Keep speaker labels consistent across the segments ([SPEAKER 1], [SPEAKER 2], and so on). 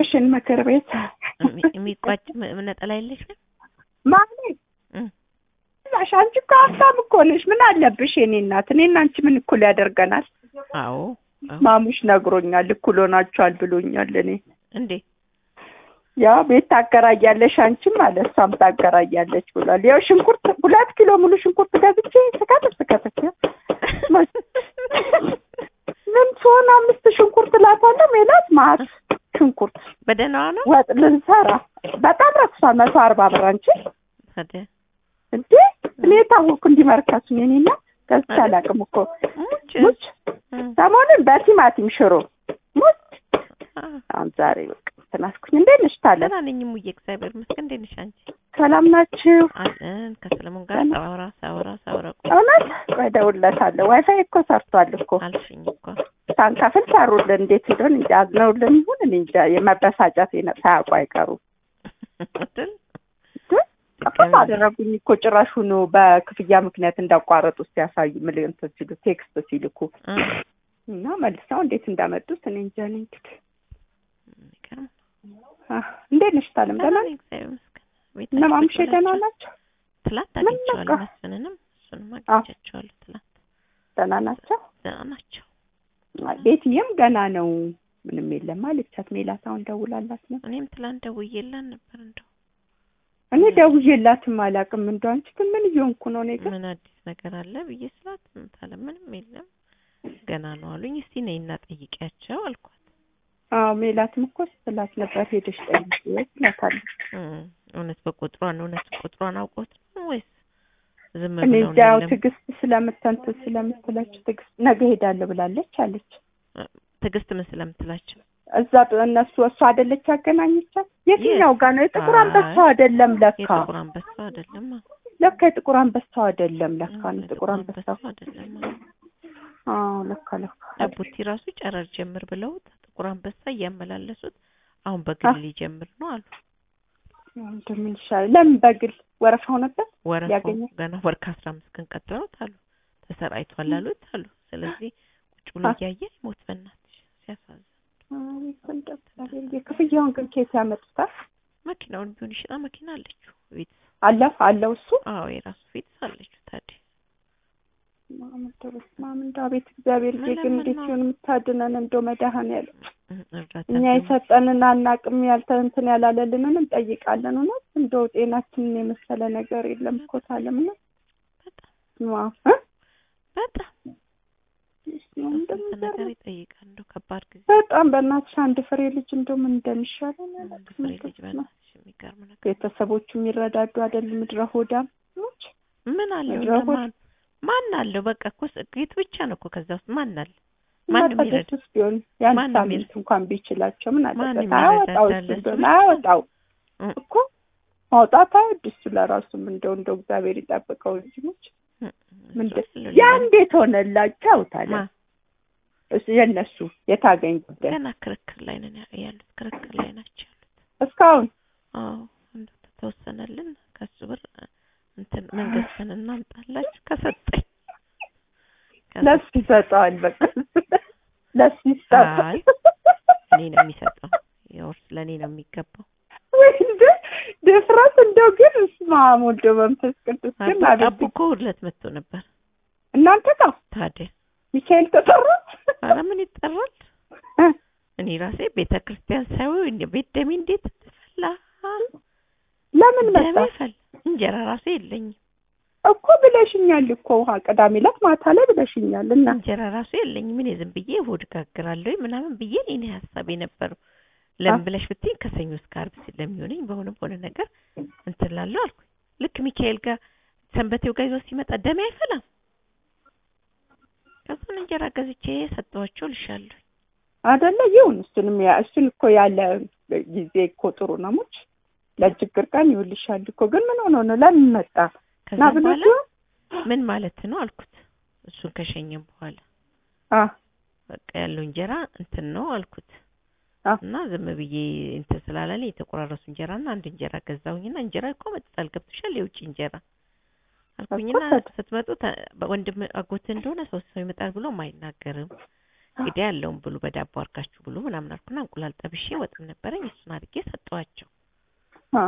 [SPEAKER 1] የፌዴሬሽን ምክር ቤት
[SPEAKER 2] የሚ- የሚቋጭ ም- ነጠላ የለሽም?
[SPEAKER 1] ማለት
[SPEAKER 2] እም።
[SPEAKER 1] ላሽ አንቺ እኮ ሀብታም እኮ ነሽ። ምን አለብሽ የኔ እናት? እኔና አንቺ ምን እኩል ያደርገናል?
[SPEAKER 2] አዎ አዎ።
[SPEAKER 1] ማሙሽ ነግሮኛል። እኩል ሆናችኋል ብሎኛል። እኔ
[SPEAKER 2] እንዴ
[SPEAKER 1] ያው ቤት ታከራያለሽ አንቺም አለ እሷም ታከራያለች ብሏል። ያው ሽንኩርት ሁለት ኪሎ ሙሉ ሽንኩርት ገዝቼ ስከትፍ ስከትፍ ያው ምን ትሆን አምስት ሽንኩርት ላታለሁ ሜላት ማት ሽንኩርት
[SPEAKER 2] በደህናዋ ነው
[SPEAKER 1] ወጥ ልንሰራ በጣም ረክሷል። መቶ አርባ ብር አንቺ
[SPEAKER 2] ታዲያ
[SPEAKER 1] እንዴ እኔ የታወቅኩ እንዲመርከሱ የኔ እናት ገዝቼ አላውቅም እኮ
[SPEAKER 2] ሙች
[SPEAKER 1] ሙች
[SPEAKER 2] እም፣
[SPEAKER 1] ሰሞኑን በቲማቲም ሽሮ ሙች
[SPEAKER 2] አ፣
[SPEAKER 1] አሁን ዛሬ በቃ እንትን አልኩኝ። እንዴት ነሽ ታለ
[SPEAKER 2] ደህና ነኝ እሙዬ፣ እግዚአብሔር ይመስገን። እንዴት ነሽ አንቺ?
[SPEAKER 1] ሰላም ናችሁ?
[SPEAKER 2] አለን ከሰለሞን ጋር
[SPEAKER 1] ደህና።
[SPEAKER 2] ሳወራ ሳወራ ሳወራ ቆይ
[SPEAKER 1] እውነት ቆይ እደውልለታለሁ። ዋይፋይ እኮ ሰርቷል እኮ
[SPEAKER 2] አልሽኝ እኮ
[SPEAKER 1] ሳንከፍል ሰሩልን። እንዴት እንደሆነ እንጃ አዝነውልን ይሁን እኔ እንጃ። የመበሳጨት የነ- ሳያውቁ አይቀሩም።
[SPEAKER 2] አይደል?
[SPEAKER 1] ጠፋም አደረጉኝ እኮ ጭራሹኑ በክፍያ ምክንያት እንዳቋረጡ ሲያሳዩ ምን እንትን ሲሉ ቴክስት ሲልኩ
[SPEAKER 2] እ፣
[SPEAKER 1] እና መልሰው እንዴት እንዳመጡት እኔ እንጃ። እኔ እንግዲህ
[SPEAKER 2] የሚገርም
[SPEAKER 1] አህ፣ እንዴት ነሽ ታለም? ደህና
[SPEAKER 2] ደህና
[SPEAKER 1] ነሽ?
[SPEAKER 2] ነኝ፣ እግዚአብሔር ይመስገን። ቤት
[SPEAKER 1] እነ ማሙሼ
[SPEAKER 2] አግኝቻቸዋለሁ።
[SPEAKER 1] ደህና ናቸው?
[SPEAKER 2] ትላንት
[SPEAKER 1] ምን
[SPEAKER 2] አግኝቼዋለሁ
[SPEAKER 1] ነካ?
[SPEAKER 2] መስፍንንም እሱንም
[SPEAKER 1] አዎ።
[SPEAKER 2] አግኝቻቸዋለሁ ትላንት።
[SPEAKER 1] ደህና ናቸው?
[SPEAKER 2] ደህና ናቸው።
[SPEAKER 1] አይ፣ ቤትዬም ገና ነው ምንም የለም አለቻት። ሜላት አሁን ደውላላት ነው
[SPEAKER 2] እኔም ትላንት ደውዬላት ነበር እንደው
[SPEAKER 1] እኔ ደውዬላትም አላውቅም። እንደው አንቺ ግን ምን እየሆንኩ ነው? እኔ ግን
[SPEAKER 2] ምን አዲስ ነገር አለ ብዬ ስላት ምታለ ምንም የለም ገና ነው አሉኝ። እስቲ ነይና ጠይቂያቸው አልኳት።
[SPEAKER 1] አዎ ሜላትም እኮ ስትላት ነበር ሄደሽ ጠይቂ ትላታለች።
[SPEAKER 2] እም፣ እውነት በቁጥሯን እውነት ቁጥሯን አውቆት ነው ወይስ ዝም
[SPEAKER 1] እኔ
[SPEAKER 2] ብለው
[SPEAKER 1] እንጃ
[SPEAKER 2] ነው?
[SPEAKER 1] ያው
[SPEAKER 2] የለም
[SPEAKER 1] ትዕግስት ስለምተንትን ስለምትላችሁ ትዕግስት ነገ ሄዳለሁ ብላለች አለች።
[SPEAKER 2] ትዕግስት ምን ስለምትላቸው
[SPEAKER 1] እዛ እነሱ እሷ አይደለች ያገናኘቻት። የትኛው ጋር ነው? የጥቁር
[SPEAKER 2] አይ፣
[SPEAKER 1] አንበሳው አይደለም ለካ
[SPEAKER 2] የጥቁር አንበሳ አይደለም
[SPEAKER 1] ለካ የጥቁር አንበሳው አይደለም ለካ ነው ጥቁር አንበሳው።
[SPEAKER 2] አይደለም
[SPEAKER 1] አዎ ለካ ለካ
[SPEAKER 2] አቡቲ ራሱ ጨረር ጀምር ብለውት ጥቁር አንበሳ እያመላለሱት አሁን በግል ሊጀምር ነው አሉ።
[SPEAKER 1] እንደምን ይሻላል? ለምን በግል ወረፋው ነበር
[SPEAKER 2] ወረፋው
[SPEAKER 1] ሊያገኘው?
[SPEAKER 2] ገና ወር ከአስራ አምስት ቀን ቀጥለውት አሉ ተሰራይቷል አሉት አሉ። ስለዚህ ቁጭ ብሎ
[SPEAKER 1] አ-
[SPEAKER 2] እያየ ሞት በእናትሽ ሲያሳዝን።
[SPEAKER 1] የክፍያውን ግን ኬት ያመጡታል?
[SPEAKER 2] መኪናውን ቢሆን ይሽጣ መኪና አለችው ቤት
[SPEAKER 1] አለ አለው እሱ
[SPEAKER 2] አዎ የራሱ ቤት አለችው ታዲያ
[SPEAKER 1] ማም እንደው አቤት እግዚአብሔር ጌ ግን እንዴት
[SPEAKER 2] መለመን ነው።
[SPEAKER 1] ሲሆን የምታድነን እንደው መድኃኒዓለም
[SPEAKER 2] እም፣ እርዳታ
[SPEAKER 1] እኛ
[SPEAKER 2] ቢሆን
[SPEAKER 1] የሰጠንን አናቅም ያልተ እንትን ያላለልንን እንጠይቃለን። እውነት እንደው ጤናችንን የመሰለ ነገር የለም እኮ ታለም ነው
[SPEAKER 2] በጣም
[SPEAKER 1] ዋው እ?
[SPEAKER 2] በጣም
[SPEAKER 1] እስኪ
[SPEAKER 2] ስንት
[SPEAKER 1] እንደሚገርም
[SPEAKER 2] ነገር ይጠይቃል። እንደው ከባድ ጊዜ
[SPEAKER 1] በጣም በእናትሽ አንድ ፍሬ ልጅ እንደው ምን እንደሚሻለን
[SPEAKER 2] አንድ
[SPEAKER 1] አላውቅም።
[SPEAKER 2] ፍሬ ልጅ
[SPEAKER 1] እንደው ነው።
[SPEAKER 2] በእናትሽ የሚገርም ነገር
[SPEAKER 1] ቤተሰቦቹ የሚረዳዱ አይደል? ምድረ ሆዳም ሞች
[SPEAKER 2] ምን አለው
[SPEAKER 1] ምድረ ሆድ
[SPEAKER 2] ማን ማን አለው? በቃ እኮ ጌቱ ብቻ ነው እኮ ከዛ ውስጥ ማን አለ? ማንም ይረዳ
[SPEAKER 1] ማጣደስ ቢሆን የአንድ
[SPEAKER 2] ማንም
[SPEAKER 1] ሳምንት
[SPEAKER 2] ይረዳ-
[SPEAKER 1] እንኳን ቢችላቸው ምን
[SPEAKER 2] ማንም
[SPEAKER 1] አለበት? አያወጣው እሱ
[SPEAKER 2] ይረዳዳል።
[SPEAKER 1] እንደሆነ አያወጣው
[SPEAKER 2] እም፣
[SPEAKER 1] እኮ ማውጣት አይወድ እሱ ለራሱም እንደው እንደው እግዚአብሔር ይጠብቀው እንጂ ሞች
[SPEAKER 2] እም፣
[SPEAKER 1] ምንድን
[SPEAKER 2] እሱ አለው
[SPEAKER 1] ያ
[SPEAKER 2] ሌላ
[SPEAKER 1] እንዴት ሆነላቸው ታለ
[SPEAKER 2] ማ
[SPEAKER 1] እሱ የነሱ የታገኝ ጉዳይ
[SPEAKER 2] ገና ክርክር ላይ ነን ያ- ያሉት ክርክር ላይ ናቸው ያሉት።
[SPEAKER 1] እስካሁን
[SPEAKER 2] አዎ እንደው ተወሰነልን ከሱ ብር እንትን ምን ገዝተን እናምጣላችሁ ከሰጠኝ
[SPEAKER 1] ለሱ ይሰጠዋል። በቃ ለሱ ይሰጠዋል።
[SPEAKER 2] አይ እኔ ነው የሚሰጠው የውርስ ለእኔ ነው የሚገባው።
[SPEAKER 1] ወይ እንደ ድፍረት እንደው ግን እስማ ወልዶ መንፈስ ቅዱስ ግን
[SPEAKER 2] አቡ
[SPEAKER 1] አቤት
[SPEAKER 2] አቡ እኮ ዕለት መጥቶ ነበር
[SPEAKER 1] እናንተ ጋር
[SPEAKER 2] ታዲያ
[SPEAKER 1] ሚካኤል ተጠራ
[SPEAKER 2] ኧረ ምን ይጠራል?
[SPEAKER 1] እ?
[SPEAKER 2] እኔ ራሴ ቤተ ክርስቲያን ሳይሆን እንደ ቤት ደሜ እንዴት ፈላ
[SPEAKER 1] ለምን መጣ
[SPEAKER 2] ደሜ ፈላ። እንጀራ ራሱ የለኝም
[SPEAKER 1] እኮ ብለሽኛል እኮ ውሃ ቅዳሜ ዕለት ማታ ላይ ብለሽኛል። እና
[SPEAKER 2] እንጀራ ራሱ የለኝም። እኔ ዝም ብዬ እሑድ ጋግራለሁ ምናምን ብዬ እኔ ሀሳብ የነበረው ለምን
[SPEAKER 1] አ-
[SPEAKER 2] ብለሽ ብትይኝ ከሰኞ እስከ ዓርብ ስለሚሆነኝ በሆነ በሆነ ነገር እንትን እላለሁ አልኩኝ። ልክ ሚካኤል ጋር ሰንበቴው ጋር ይዞ ሲመጣ ደሜ አይፈላም። ከዛን እንጀራ ገዝቼ ሰጠኋቸው ልሻለሁ።
[SPEAKER 1] አይደለ ይሁን። እሱንም ያ እሱን እኮ ያለ ጊዜ እኮ ጥሩ ነው። ሙች ለችግር ቀን ይውልሻል እኮ ግን ምን ሆኖ ነው ለምን መጣ
[SPEAKER 2] ከዛ
[SPEAKER 1] ና
[SPEAKER 2] በኋላ
[SPEAKER 1] ብለሽ
[SPEAKER 2] ምን ማለት ነው አልኩት። እሱን ከሸኘም በኋላ
[SPEAKER 1] አ
[SPEAKER 2] በቃ ያለው እንጀራ እንትን ነው አልኩት
[SPEAKER 1] አ
[SPEAKER 2] እና ዝም ብዬ እንትን ስላላለኝ የተቆራረሱ እንጀራና አንድ እንጀራ ገዛሁኝና እንጀራ እኮ መጥቷል ገብቶሻል የውጭ እንጀራ አልኩኝና
[SPEAKER 1] እኮ
[SPEAKER 2] ስትመጡ ተ- ወንድም አጎት እንደሆነ ሶስት ሰው ይመጣል ብሎም አይናገርም እንግዲህ ያለውን ብሉ በዳቦ አድርጋችሁ ብሉ ምናምን አልኩና እንቁላል ጠብሼ ወጥም ነበረኝ እሱን አድርጌ ሰጠኋቸው
[SPEAKER 1] አ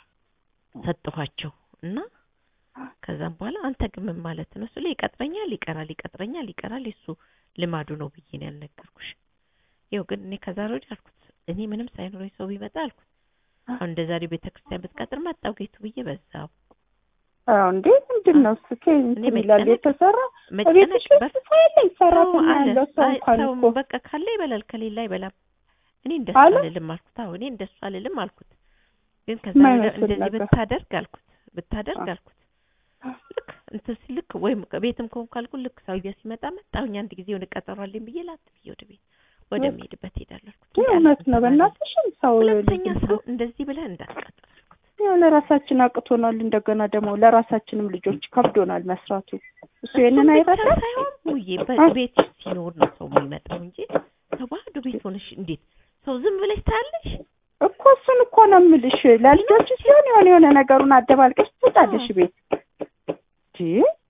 [SPEAKER 2] ሰጠኋቸው እና ከዛም በኋላ አንተ ግን ምን ማለት ነው ስለ ይቀጥረኛል ይቀራል ይቀጥረኛል ይቀራል የሱ ልማዱ ነው ብዬ ነው ያልነገርኩሽ ይኸው ግን እኔ ከዛሬ ወዲህ አልኩት እኔ ምንም ሳይኖረኝ ሰው ቢመጣ አልኩት አሁን እንደ ዛሬ ቤተክርስቲያን ብትቀጥር መጣው ጌቱ ብዬ በዛው
[SPEAKER 1] አዎ እንዴ ምንድን ነው እሱ ከእንትን
[SPEAKER 2] እኔ
[SPEAKER 1] ይላል
[SPEAKER 2] መጨነቅ-
[SPEAKER 1] የተሰራ
[SPEAKER 2] መጨነቅ
[SPEAKER 1] ቤትሽ ውስጥ
[SPEAKER 2] በፍ-
[SPEAKER 1] ሰው የለኝ ሰራተኛ
[SPEAKER 2] ሰው አለ።
[SPEAKER 1] ያለው ሰው
[SPEAKER 2] አይ፣
[SPEAKER 1] እንኳን
[SPEAKER 2] ሰው
[SPEAKER 1] እኮ
[SPEAKER 2] በቃ ካለ ይበላል ከሌላ አይበላም። እኔ እንደሱ
[SPEAKER 1] አለ?
[SPEAKER 2] አልልም አልኩት። አዎ እኔ እንደሱ አልልም አልኩት። ግን ከዛ
[SPEAKER 1] የማይመስል
[SPEAKER 2] ነገር እንደዚህ
[SPEAKER 1] ነገር።
[SPEAKER 2] ብታደርግ አልኩት ብታደርግ
[SPEAKER 1] አ-
[SPEAKER 2] አልኩት ልክ እንትን ሲል ልክ ወይም ቤትም ከሆንኩ አልኩት ልክ ሰውዬው ሲመጣ መጣሁኝ አንድ ጊዜ የሆነ ቀጠሮ አለኝ ብዬ ላት ብዬ ወደ ቤት ወደ
[SPEAKER 1] በቃ።
[SPEAKER 2] ሚሄድበት ሄዳለሁ አልኩት።
[SPEAKER 1] ይህ እውነት ነው በእናትሽም ሰው
[SPEAKER 2] ሁለተኛ
[SPEAKER 1] ልጅ
[SPEAKER 2] ሰው እንደዚህ ብለህ እንዳትቀጥር አልኩት።
[SPEAKER 1] ያው ለራሳችን አቅቶናል እንደገና ደግሞ ለራሳችንም ልጆች ከብዶናል መስራቱ እሱ ይሄንን
[SPEAKER 2] እሱም ብቻ
[SPEAKER 1] አይረዳም
[SPEAKER 2] ሳይሆን ሙዬ
[SPEAKER 1] አ?
[SPEAKER 2] በቤት ሲኖር ነው ሰው የሚመጣው እንጂ ሰው ባዶ ቤት ሆነሽ እንዴት ሰው ዝም ብለሽ ታያለሽ?
[SPEAKER 1] እኮ እሱን እኮ ነው የምልሽ ለልጆች ሲሆን የሆነ የሆነ ነገሩን አደባልቀሽ ትወጣለሽ ቤት እንጂ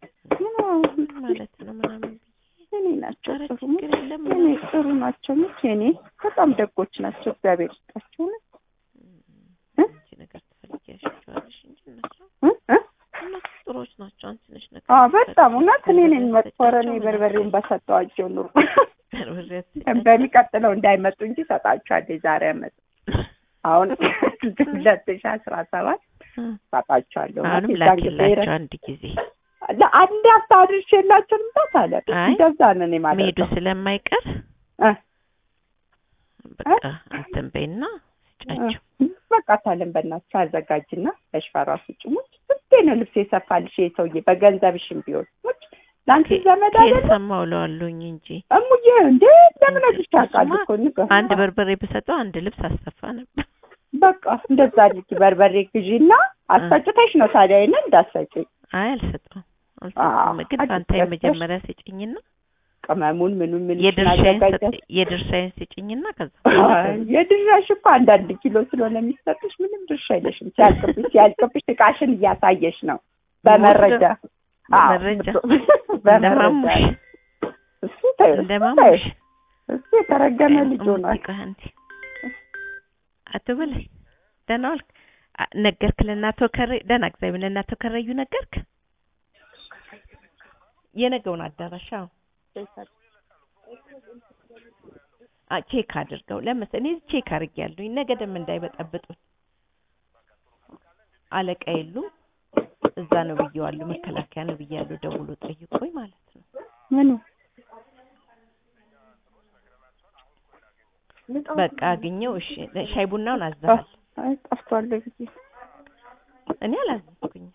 [SPEAKER 1] ምን
[SPEAKER 2] ማለት ነው ምናምን
[SPEAKER 1] እኔ ናቸው
[SPEAKER 2] ኧረ
[SPEAKER 1] ጥሩ
[SPEAKER 2] ችግር የለም
[SPEAKER 1] እኔ ጥሩ ናቸው ምች እኔ በጣም ደጎች ናቸው እግዚአብሔር ይስጣቸው ነው እ?
[SPEAKER 2] አንቺ ነገር ትፈልጊያቸዋለሽ እንጂ እነሱ
[SPEAKER 1] እ? እ?
[SPEAKER 2] እነሱ ጥሩዎች ናቸው። አንቺ ነሽ ነገር
[SPEAKER 1] አዎ በጣም እውነት እኔ ነኝ
[SPEAKER 2] በርበሬ
[SPEAKER 1] መጥፎ ኧረ እኔ
[SPEAKER 2] አትሰጫቸው
[SPEAKER 1] በርበሬውን በሰጠዋቸው ኑሮ
[SPEAKER 2] በርበሬ አትሰጫቸው።
[SPEAKER 1] በሚቀጥለው እንዳይመጡ እንጂ ሰጣቸዋለሁ የዛሬ አመት አሁን ሁለት ሺህ አስራ ሰባት
[SPEAKER 2] እ።
[SPEAKER 1] ሰጣቸዋለሁ
[SPEAKER 2] አሁንም
[SPEAKER 1] የዛን ጊዜ
[SPEAKER 2] ላኪላቸው አንድ ጊዜ
[SPEAKER 1] ለአንድ ሀብታ አድርሼላቸው ልምጣት አለ
[SPEAKER 2] አይ፣
[SPEAKER 1] እንደዛ ነው እኔ
[SPEAKER 2] መሄዱ
[SPEAKER 1] ማለት
[SPEAKER 2] ስለማይቀር
[SPEAKER 1] እ
[SPEAKER 2] በቃ እንትን በይና ስጫቸው።
[SPEAKER 1] በቃ ታለም በእናትሽ አዘጋጅና ለሽፈራ ስጭሙች ስንቴ ነው ልብስ የሰፋልሽ ይሄ ሰውዬ በገንዘብሽም ቢሆን ሙች ለአንቺ ዘመድ
[SPEAKER 2] ከየት
[SPEAKER 1] አይደለም
[SPEAKER 2] ሰማሁ እለዋለሁኝ እንጂ
[SPEAKER 1] እሙዬ እንዴ ለምን እዚህ ታውቃለህ እኮ ንገር
[SPEAKER 2] አንድ በርበሬ ብሰጠው አንድ ልብስ አሰፋ ነበር።
[SPEAKER 1] በቃ እንደዛ አድርጊ በርበሬ ግዢና አስፈጭተሽ ነው ታዲያ ይሄንን እንዳሰጪ
[SPEAKER 2] አይ አልሰጠውም
[SPEAKER 1] አዎ፣
[SPEAKER 2] አልሰጠውም። ግን
[SPEAKER 1] አዲስ
[SPEAKER 2] ፋንታ
[SPEAKER 1] ገዝተሽ
[SPEAKER 2] የመጀመሪያ ስጭኝና
[SPEAKER 1] ቅመሙን ምኑን ምን
[SPEAKER 2] የድርሻዬን ሰጥ- የድርሻዬን ስጭኝና ከዛ
[SPEAKER 1] የድርሻሽ እኮ አንዳንድ ኪሎ ስለሆነ የሚሰጥሽ ምንም ድርሻ የለሽም። ሲያልቅብሽ ሲያልቅብሽ እቃሽን እያሳየሽ ነው በመረጃ አዎ፣
[SPEAKER 2] በመረጃ
[SPEAKER 1] በመረጃ
[SPEAKER 2] እንደማሙሽ
[SPEAKER 1] እሱ ተይው፣ እሱ
[SPEAKER 2] እንደማሙሽ
[SPEAKER 1] ተይው። እሱ የተረገመ ልጅ ሆኗል።
[SPEAKER 2] ሙዚቃ አንዴ አቶ በላይ ደህና ዋልክ? አ- ነገርክ ለእናቶ ከረ ደህና እግዚአብሔር ለእናቶ ከረዩ ነገርክ? የነገውን አዳራሽ አዎ አ ቼክ አድርገው ለምስ እኔ ቼክ አድርጌያለሁኝ ነገ ደም እንዳይበጠብጡን አለቃ የሉም እዛ ነው ብዬዋለሁ መከላከያ ነው ብያለሁ ደውሎ ጠይቆኝ ማለት ነው
[SPEAKER 1] ምኑ
[SPEAKER 2] በቃ አግኘው እሺ ሻይ ቡናውን አዘሃል
[SPEAKER 1] አይ ጠፍቷል ጊዜ
[SPEAKER 2] እኔ አላዘዝኩኝም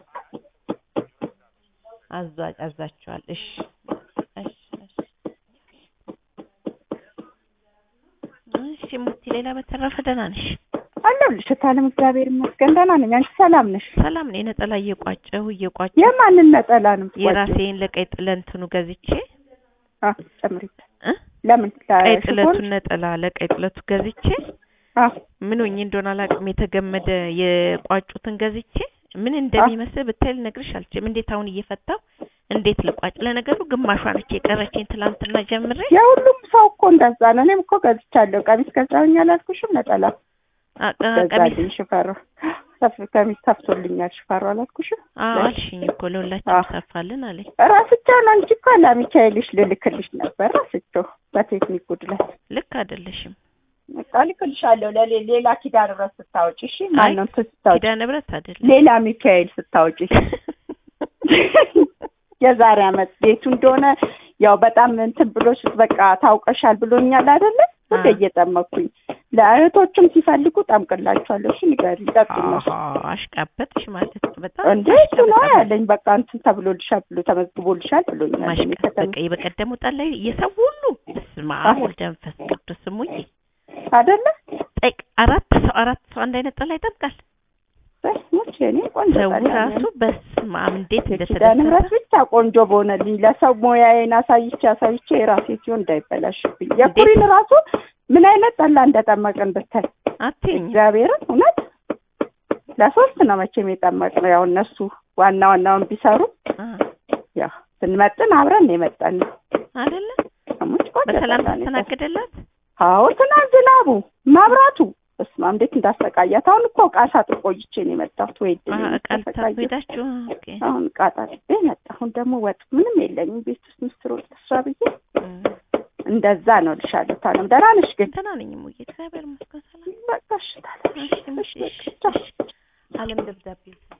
[SPEAKER 2] አዛ አዛቸዋል እሺ እሺ እሺ እሺ ሙቲ ሌላ በተረፈ ደህና ነሽ
[SPEAKER 1] አለሁልሽ እታለም እግዚአብሔር ይመስገን ደህና ነኝ። አንቺ ሰላም ነሽ?
[SPEAKER 2] ሰላም ነኝ ነጠላ እየቋጨሁ እየቋጨሁ
[SPEAKER 1] የማንን ነጠላ ነው የምትቋጪው?
[SPEAKER 2] የራሴን ለቀይ ጥለንትኑ ገዝቼ
[SPEAKER 1] አ ጨምሪት
[SPEAKER 2] እ
[SPEAKER 1] ለምን
[SPEAKER 2] ቀይ
[SPEAKER 1] ለሽፎን?
[SPEAKER 2] ጥለቱን ነጠላ ለቀይ ጥለቱ ገዝቼ
[SPEAKER 1] አ
[SPEAKER 2] ምን ሆኜ እንደሆነ አላውቅም የተገመደ የቋጩትን ገዝቼ ምን እንደሚመስል ብታይ ልነግርሽ አልችልም። እንዴት አሁን እየፈታው እንዴት ልቋጭ? ለነገሩ ግማሿ ነች የቀረችኝ ትላንትና ጀምሬ
[SPEAKER 1] የሁሉም ሰው እኮ እንደዛ ነው። እኔም እኮ ገዝቻለሁ። ቀሚስ ገዛሁኝ አላልኩሽም? ነጠላ
[SPEAKER 2] አ- አ- ቀሚስ
[SPEAKER 1] ገዛልኝ ሽፈራ ሰፍ ቀሚስ ሰፍቶልኛል ሽፈራ አላልኩሽም?
[SPEAKER 2] አዎ
[SPEAKER 1] ለሽ-
[SPEAKER 2] አልሽኝ እኮ ለሁላችን
[SPEAKER 1] አዎ።
[SPEAKER 2] ሰፋልን አለኝ።
[SPEAKER 1] ራስቻውን አንቺ እኮ ለሚካኤልሽ ልልክልሽ ነበር ራስቸው በቴክኒክ ጉድለት
[SPEAKER 2] ልክ አይደለሽም።
[SPEAKER 1] በቃ ልክልሻለሁ። ለሌ- ሌላ ኪዳነ ምሕረት ስታወጪ እሺ።
[SPEAKER 2] አይ፣
[SPEAKER 1] ማነው እንትን ስታወጪ
[SPEAKER 2] ኪዳነ ምሕረት አይደለም
[SPEAKER 1] ሌላ ሚካኤል ስታወጪ የዛሬ አመት ቤቱ እንደሆነ ያው በጣም እንትን ብሎሽ በቃ ታውቀሻል ብሎኛል አይደለ? ሁሌ
[SPEAKER 2] አዎ።
[SPEAKER 1] እየጠመኩኝ ለእህቶችም ሲፈልጉ ጠምቅላቸዋለሁ። እሺ ንገሪኝ፣ ጠቅመሽ
[SPEAKER 2] አሃ፣ አሽቃበጥሽ ማለት ነው። በጣም
[SPEAKER 1] እንዴ እሱ ነው
[SPEAKER 2] አሽቃበጣለሁ።
[SPEAKER 1] ያለኝ። በቃ እንትን ተብሎልሻል ብሎ ተመዝግቦልሻል ብሎኛል። እኔ
[SPEAKER 2] ማሽቃበጥ
[SPEAKER 1] ከተማ
[SPEAKER 2] በቃ የበቀደሙ ጣል ላይ የሰው ሁሉ በስመ አብ
[SPEAKER 1] አዎ።
[SPEAKER 2] ወልድ መንፈስ ቅዱስ ስሙኝ
[SPEAKER 1] አይደለ?
[SPEAKER 2] ጠቅ አራት ሰው አራት ሰው አንድ አይነት ጠላ ይጠብቃል።
[SPEAKER 1] በስሙች እኔ ቆንጆ
[SPEAKER 2] ሰው
[SPEAKER 1] ጠላ
[SPEAKER 2] ራሱ
[SPEAKER 1] ነው።
[SPEAKER 2] በስመ አብ እንዴት
[SPEAKER 1] የኪዳነ ምሕረት
[SPEAKER 2] እንደተደሰተ
[SPEAKER 1] ብቻ ቆንጆ በሆነልኝ ለሰው ሙያዬን አሳይቼ አሳይቼ የራሴ ሲሆን እንዳይበላሽብኝ የኩሪን ራሱ ምን አይነት ጠላ እንደጠመቅን ብታይ
[SPEAKER 2] አትይኝ
[SPEAKER 1] እግዚአብሔርን እውነት ለሶስት ነው መቼም የጠመቅነው። ያው እነሱ ዋና ዋናውን ቢሰሩ
[SPEAKER 2] አ፣
[SPEAKER 1] ያው ስንመጥን አብረን ነው የመጣን ነው።
[SPEAKER 2] አይደለ
[SPEAKER 1] ሙጭ ቆንጆ
[SPEAKER 2] በሰላም
[SPEAKER 1] ጠላ ነው የጠጣ-
[SPEAKER 2] ተስተናገደላት?
[SPEAKER 1] አዎ ትናንት ዝናቡ መብራቱ በስመ አብ እንዴት እንዳሰቃያት። አሁን እኮ ዕቃ ሳጥን ቆይቼ ነው የመጣሁት። ወይ
[SPEAKER 2] አሀ፣
[SPEAKER 1] እድሌ
[SPEAKER 2] እቃ ልታጥቡ
[SPEAKER 1] ተሰቃየሁ።
[SPEAKER 2] ሄዳችሁ? ኦኬ።
[SPEAKER 1] አሁን ዕቃ ጣጥቤ መጣሁ። አሁን ደግሞ ወጥ ምንም የለኝም ቤት ውስጥ ምስር ወጥ ልስራ ብዬ
[SPEAKER 2] እም፣
[SPEAKER 1] እንደዛ ነው ልሻለሁ። ታለም ደህና ነሽ ግን?
[SPEAKER 2] ደህና ነኝ እሙዬ፣ እግዚአብሔር ይመስገን ሰላም።
[SPEAKER 1] በቃ እሺ ታለም፣
[SPEAKER 2] እሺ፣
[SPEAKER 1] እሺ፣
[SPEAKER 2] እሺ፣
[SPEAKER 1] በቃ ቻው።
[SPEAKER 2] አለም ደብዳቤ